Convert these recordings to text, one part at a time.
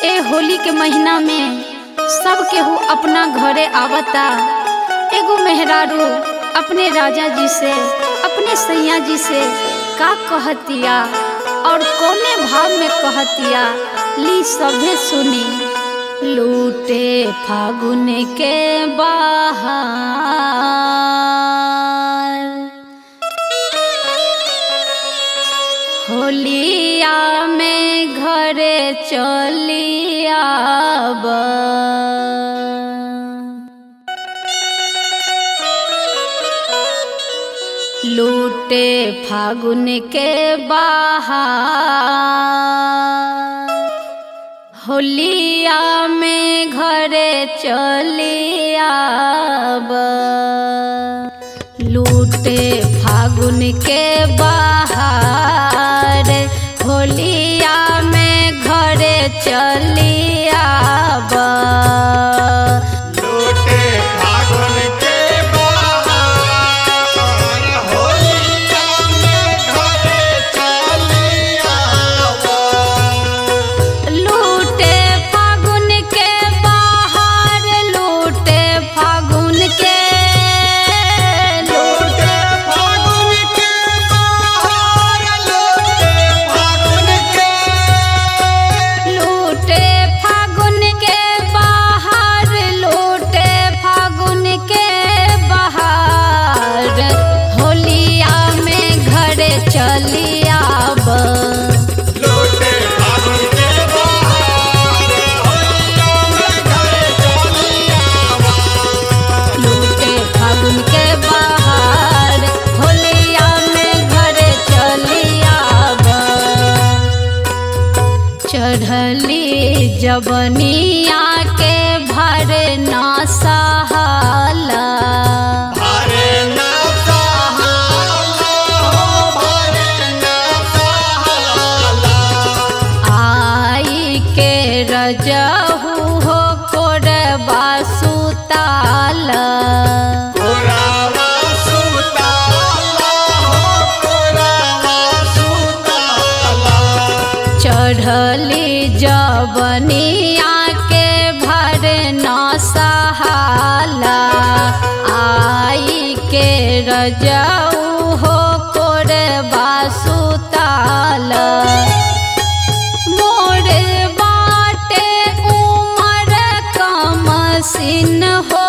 ए होली के महीना में सब केहू अपना घरे आवता एगो मेहरारू अपने राजा जी से अपने सैया जी से का कहतिया और कोने भाव में कहतिया ली सभे सुनी लूटे फागुन के बाहर होलिया में घरे चलिया लूटे फागुन के बाहर होलिया में घरे चलिया लूटे फागुन के बाहर होलिया में घरे चलिया लूटे फागुन के बहार होलिया में घरे चलिया लूटे फागुन के बाहर लूटे फागुन के लूटे फागुन के बहार लूटे फागुन के लूटे फागुन के बाहर लूटे फागुन के बाहर होलिया में घर चलिया लूटे फागुन के बहार होलिया में घरे चलिया लूटे फागुन के बाहर होलिया में घर चलिया चढ़ली जबनिया के भर ना सहाला भारे ना सहाला हो भारे ना सहाला आई के रजहू हो कोरबा सुताल कोरावा सुताला हो कोरावा सुताला चढ़ली जबनिया के भर न सहाला आई के रजऊ हो कोरबा सुताल मोर बाटे उमर कम सिन हो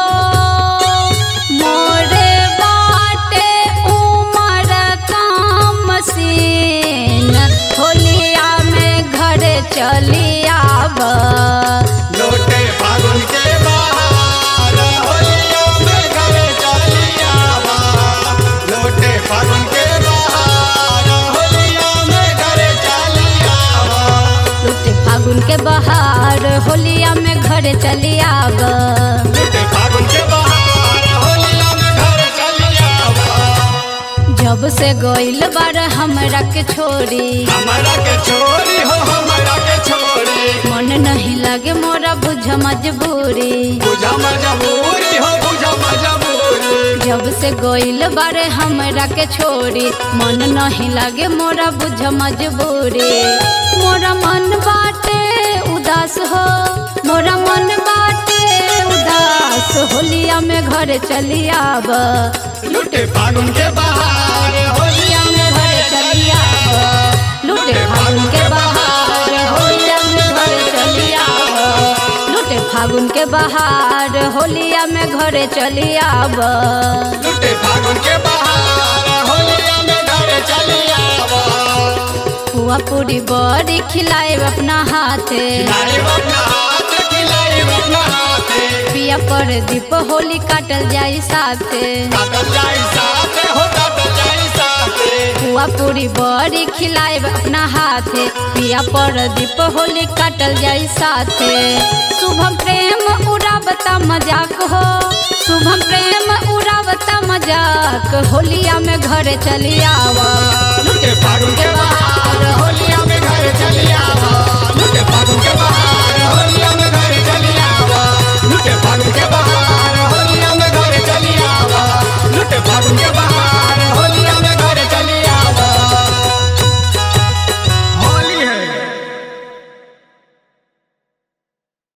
मोर बाटे उमर कम सिन होलिया में घर चलियाब लूटे फागुन के बहार होलिया में घरे चलियावा लूटे फागुन के बहार होलिया में घरे चलियावा लुटे फागुन के बहार होलिया में घर चलियाब लूटे फागुन के बहार होलिया में घरे चलियावा जब से गइल बार हमरा के छोड़ी हमरा के छोरी हो हमरा के छोरी मन नहीं लगे मोरा बुझ मजबूरी बुझा मजबूरी हो बुझा मजबूरी जब से गइल बारे हमरा के छोड़ी मन नहीं लागे मोरा बुझ मजबूरी मोरा मन बाटे उदास हो मोरा मन बाटे उदास होलिया में घर चलियाब लूटे फागुन के बहार होलिया में घर चलियाब लूटे फागुन के बहार होलिया में घर चलियाब लूटे फागुन के बहार होलिया में घर चलियाब लूटे फागुन के बहार होलिया में घरे चलियावा हुआ पूरी बड़ी खिलाए अपना हाथे खिलाई अपना हाथ खिलाई अपना हाथ पिया पर दीप होली काटल जाई साथे काटल जाई साथे हो काटल जाई साथे हुआ पूरी बड़ी खिलाए अपना हाथे पिया पर दीप होली काटल जाई साथे शुभम प्रेम उड़ावता मजाक हो शुभम प्रेम उड़ावता मजाक होलिया में घर चलियावा लूटे फागुन के